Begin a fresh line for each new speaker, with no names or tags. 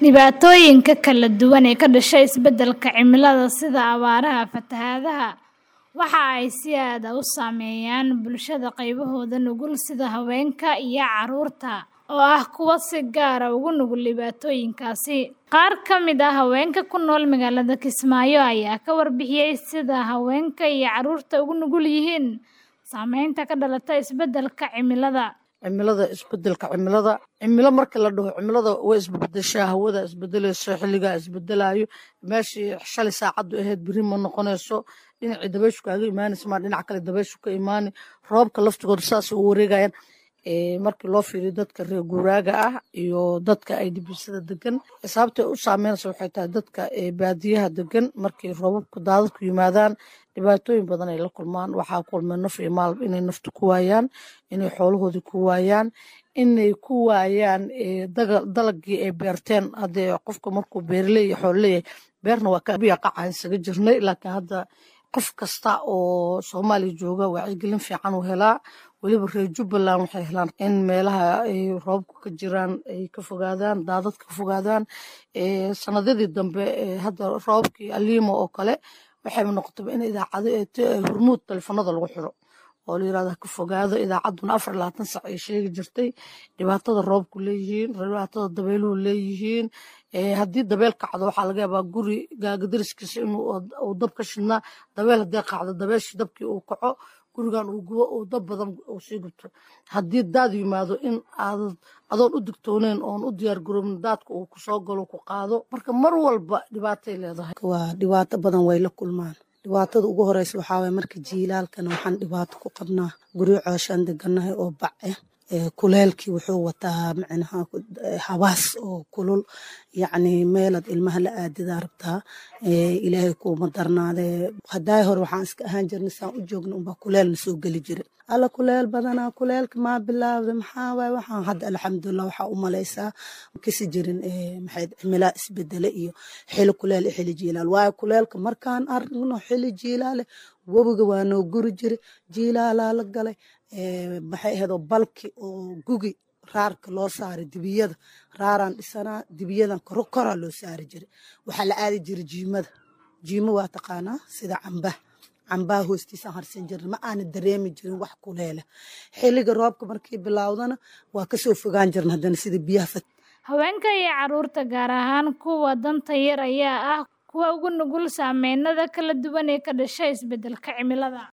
Dhibaatooyinka kala duwan ee ka dhasha isbeddelka cimilada sida abaaraha, fatahaadaha, waxa ay si aad ah u saameeyaan bulshada qaybahooda nugul sida haweenka iyo carruurta oo ah kuwa si gaar ah ugu nugul dhibaatooyinkaasi. Qaar ka mid ah haweenka ku nool magaalada Kismaayo ayaa ka warbixiyay sida haweenka iyo carruurta ugu nugul yihiin saameynta ka dhalata isbeddelka cimilada.
cimilada isbedelka cimilada cimilo marka la dhaho cimilada way isbedeshaa hawada isbedelayso xilligaa isbedelayo meeshii shalay saacadu ahayd beri ma noqonayso dhinacii dabayshu kaaga imaanaysa maa dhinac kale dabayshu ka imaani roobka laftigooda saas u wareegayaan markii loo fiiriyo dadka reer guuraaga ah iyo dadka ay dibisada degan sababtay u saameynaysa waxay tahay dadka baadiyaha degan markii roobabku daadadku yimaadaan dhibaatooyin badan ay la kulmaan waxaa kulmay naf iyo maal inay nafta ku waayaan inay xoolahoodii ku waayaan inay ku waayaan dalagii ay beerteen haddee qofka markuu beerley iyo xoolleeyahay beerna waa kabiya qaca isaga jirnay laakiin hadda qof kasta oo soomaaliya jooga wacyigelin fiican uu helaa weliba reer jubbaland waxay helaan in meelaha ay roobku ka jiraan ay ka fogaadaan daadad ka fogaadaan sanadadii dambe hadda roobkii aliimo oo kale waxay noqotaba in idaacado hurmuud telefoonada lagu xiro oo la yirahda ka fogaado idaacadduna afar labaatan sac ay sheegi jirtay dhibaatada roobku leeyihiin dhibaatada dabeeluhu leeyihiin haddii dabeel kacdo waxaa laga yaabaa guri gaagidariskiisa inuu dab ka shidnaa dabeel haddii kacdo dabeeshii dabkii uu kaco gurigan uu gubo uu dab badan uu sii gubto haddii daad yimaado in aad adoon u digtooneyn oon u diyaar garoobin daadka uu kusoo galo ku qaado marka mar walba dhibaatay leedahay
waa dhibaato badan way la kulmaan dhibaatada ugu horeysa waxaa waye marka jiilaalkana waxaan dhibaato ku qabnaa guryo cooshaan deganahay oo bac ah kuleelkii wuxuu wataa macnaha habaas oo kulul yacni meelaad ilmaha la aadidaa rabtaa ilaahay kuuma darnaadee haddaay hore waxaan iska ahaan jirnay saan u joogna unbaa kuleelna soo geli jira alla kuleel badanaa kuleelka maa bilaawda maxaa waay waxaan hadda alxamdulilah waxaa u malaysaa kasi jirin maxay cimilaa isbedele iyo xili kuleel iyo xili jiilaal waayo kuleelka markaan aragno xili jiilaale webiga waa noo guri jira jiilaalaa la galay maxay ahayd oo balki oo gugi raarka loo saaray dibiyada raaraan dhisanaa dibiyadan koro koraa loo saari jiray waxaa la aadi jiray jiimada jiimo waa taqaanaa sida cambah cambaha hoostiisaan harsan jirna ma aana dareemi jirin wax kuleele xilliga roobka markii bilaawdana waa kasoo fogaan jirna haddana sida biyaha fat
haweenka iyo carruurta gaar ahaan kuwa danta yar ayaa ah kuwa ugu nugul saameynada kala duwan ee ka dhasha isbeddelka cimilada